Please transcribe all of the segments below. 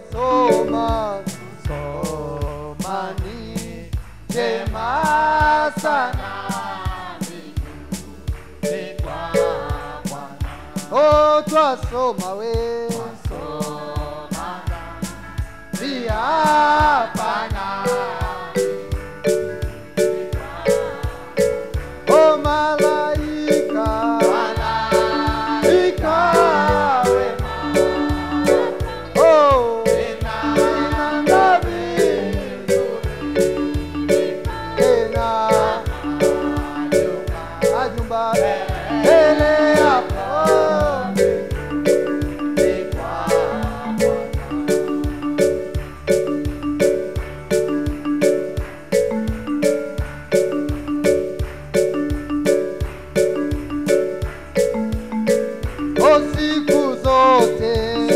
soma soma ni jema sana oh twasoma we pia pana oh malaika malaika wema oh ina ngavi tena ajumba ele hapo o siku zote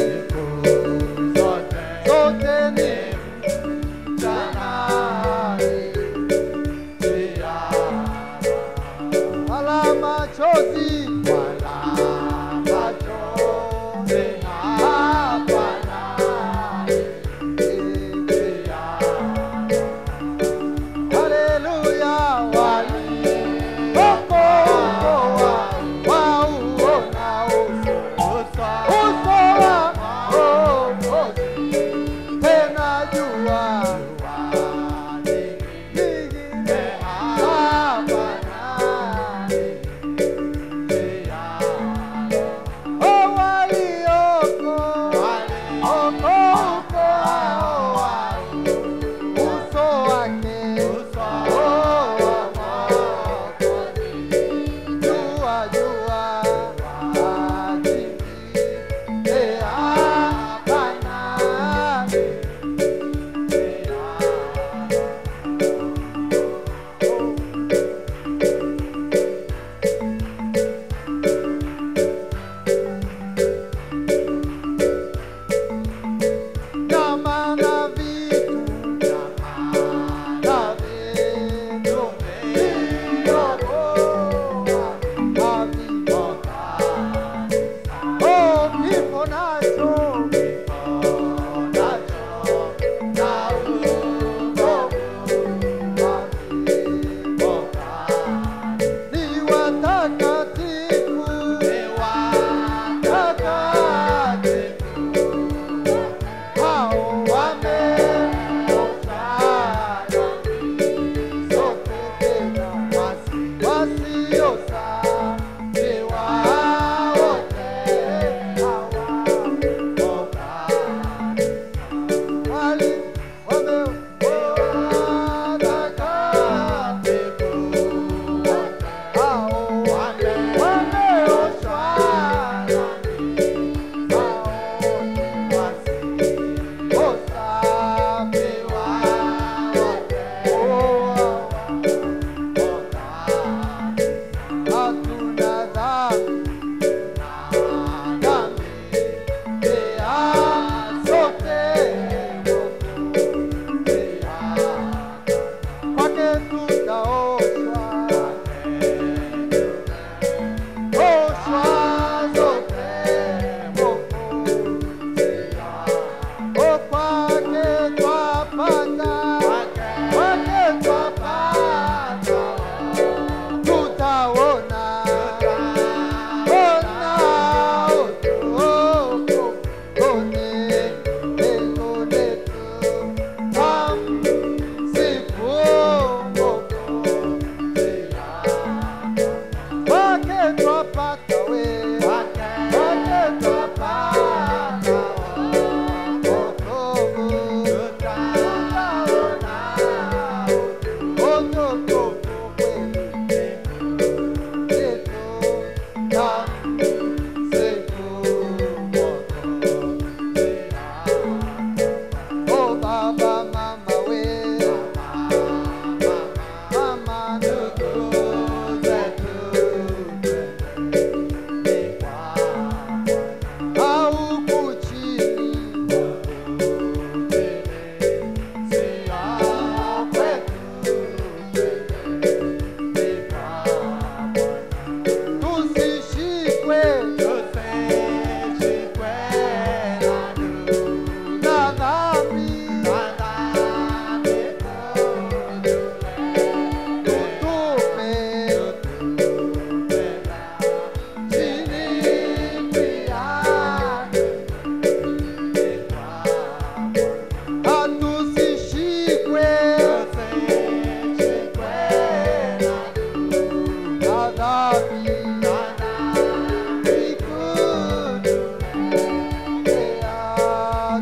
zote ni mchana wala machozi wala machozi hapana Haleluya waliokoa wauona uso uso wa Mwokozi tena jua lingine hapana Oh, walioko okoa uso wake oh, wa Mwokozi jua jua ajili hapana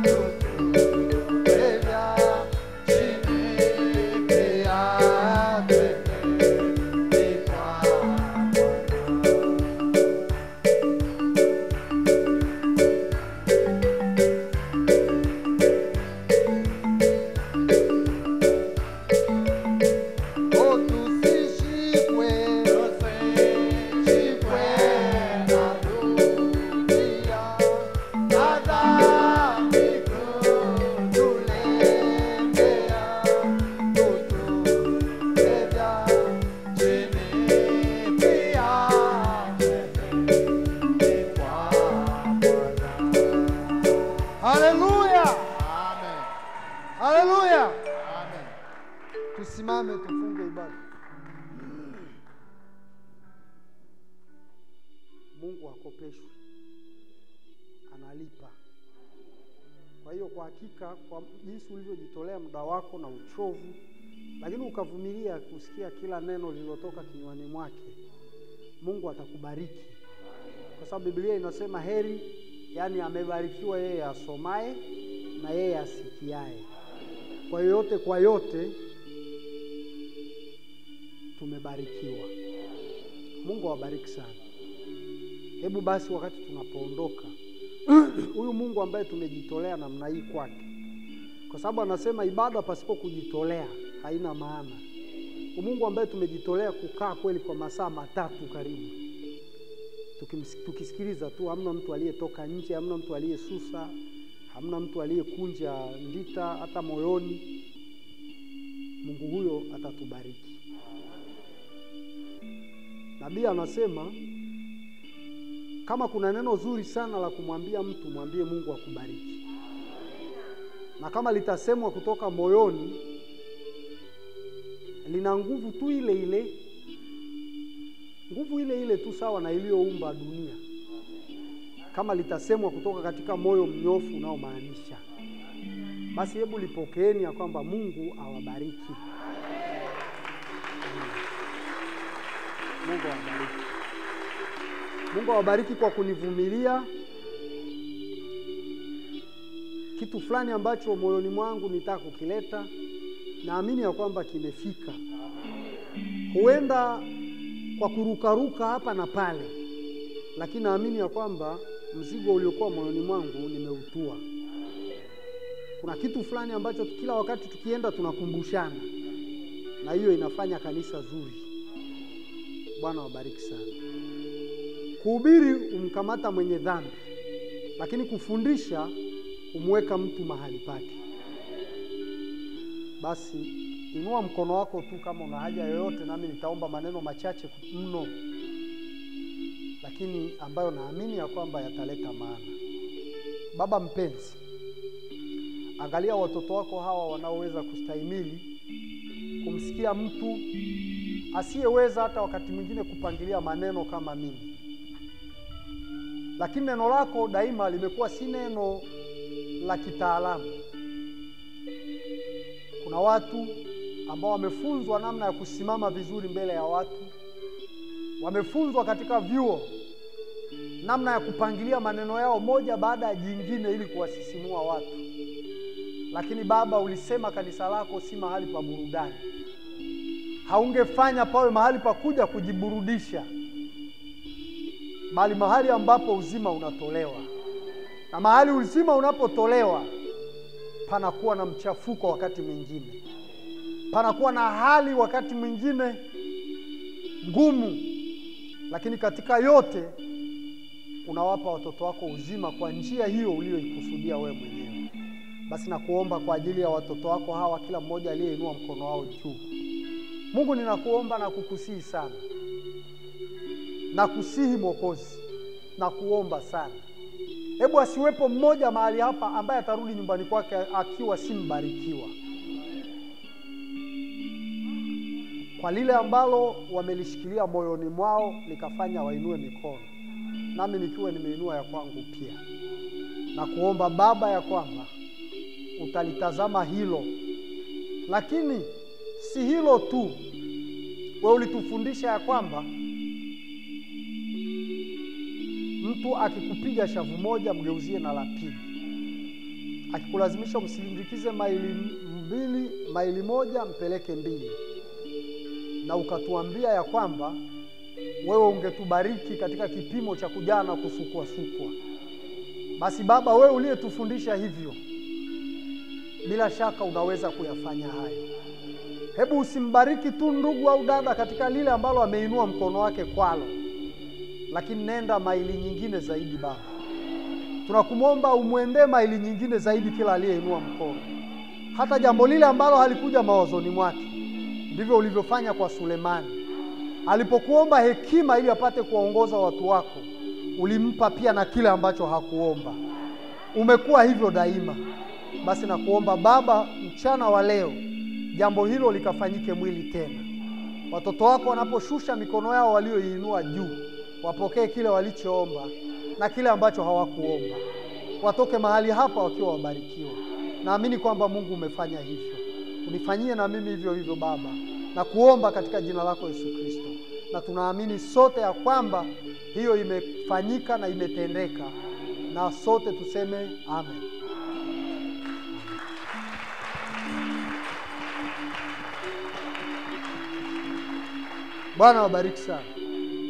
Haleluya! Amen. Haleluya! Amen. Tusimame tufunge ibada. Mungu hakopeshwi, analipa. Kwa hiyo kwa hakika, kwa jinsi ulivyojitolea muda wako na uchovu, lakini ukavumilia kusikia kila neno lililotoka kinywani mwake, Mungu atakubariki, kwa sababu Biblia inasema heri, yaani amebarikiwa yeye asomaye na yeye asikiaye. Kwa yoyote kwa yote tumebarikiwa. Mungu awabariki sana. Hebu basi, wakati tunapoondoka, huyu Mungu ambaye tumejitolea namna hii kwake, kwa sababu anasema ibada pasipo kujitolea haina maana. Huyu Mungu ambaye tumejitolea kukaa kweli kwa masaa matatu karibu, tukimsi- tukisikiliza tu, hamna mtu aliyetoka nje, hamna mtu aliyesusa, hamna mtu aliyekunja ndita hata moyoni. Mungu huyo atatubariki. Nabii anasema kama kuna neno zuri sana la kumwambia mtu, mwambie Mungu akubariki, na kama litasemwa kutoka moyoni, lina nguvu tu ile ile, nguvu ile ile tu sawa na iliyoumba dunia, kama litasemwa kutoka katika moyo mnyofu unaomaanisha. Basi hebu lipokeeni ya kwamba Mungu awabariki. Mungu awabariki. Mungu awabariki kwa kunivumilia kitu fulani ambacho moyoni mwangu nitaka kukileta. Naamini ya kwamba kimefika, huenda kwa kurukaruka hapa na pale, lakini naamini ya kwamba mzigo uliokuwa moyoni mwangu nimeutua. Kuna kitu fulani ambacho kila wakati tukienda tunakumbushana, na hiyo inafanya kanisa zuri. Bwana wabariki sana. Kuhubiri umkamata mwenye dhambi, lakini kufundisha umweka mtu mahali pake. Basi inua mkono wako tu kama una haja yoyote, nami nitaomba maneno machache mno, lakini ambayo naamini ya kwamba yataleta maana. Baba mpenzi, angalia watoto wako hawa wanaoweza kustahimili kumsikia mtu asiyeweza hata wakati mwingine kupangilia maneno kama mimi, lakini neno lako daima limekuwa si neno la kitaalamu. Kuna watu ambao wamefunzwa namna ya kusimama vizuri mbele ya watu, wamefunzwa katika vyuo namna ya kupangilia maneno yao moja baada ya jingine ili kuwasisimua watu. Lakini Baba, ulisema kanisa lako si mahali pa burudani. Haungefanya pawe mahali pa kuja kujiburudisha, bali mahali ambapo uzima unatolewa, na mahali uzima unapotolewa panakuwa na mchafuko, wakati mwingine panakuwa na hali, wakati mwingine ngumu, lakini katika yote unawapa watoto wako uzima kwa njia hiyo uliyoikusudia wewe mwenyewe. Basi nakuomba kwa ajili ya watoto wako hawa, kila mmoja aliyeinua mkono wao juu. Mungu, ninakuomba na kukusihi sana, nakusihi Mwokozi, nakuomba sana, hebu asiwepo mmoja mahali hapa ambaye atarudi nyumbani kwake akiwa si mbarikiwa kwa lile ambalo wamelishikilia moyoni mwao likafanya wainue mikono, nami nikiwa nimeinua ya kwangu pia, na kuomba Baba ya kwamba utalitazama hilo, lakini si hilo tu. Wewe ulitufundisha ya kwamba mtu akikupiga shavu moja mgeuzie na la pili, akikulazimisha umsindikize maili mbili, maili moja, mpeleke mbili, na ukatuambia ya kwamba wewe ungetubariki katika kipimo cha kujaa na kusukwasukwa. Basi Baba, wewe uliyetufundisha hivyo, bila shaka unaweza kuyafanya hayo. Hebu usimbariki tu ndugu au dada katika lile ambalo ameinua mkono wake kwalo, lakini nenda maili nyingine zaidi. Baba, tunakumwomba umwendee maili nyingine zaidi kila aliyeinua mkono, hata jambo lile ambalo halikuja mawazoni mwake. Ndivyo ulivyofanya kwa Sulemani alipokuomba hekima ili apate kuwaongoza watu wako, ulimpa pia na kile ambacho hakuomba. Umekuwa hivyo daima. Basi nakuomba Baba, mchana wa leo jambo hilo likafanyike mwili tena. Watoto wako wanaposhusha mikono yao walioiinua juu, wapokee kile walichoomba na kile ambacho hawakuomba, watoke mahali hapa wakiwa wabarikiwa. Naamini kwamba Mungu umefanya hivyo, unifanyie na mimi hivyo hivyo Baba, na kuomba katika jina lako Yesu Kristo, na tunaamini sote ya kwamba hiyo imefanyika na imetendeka, na sote tuseme amen. Bwana wabariki sana.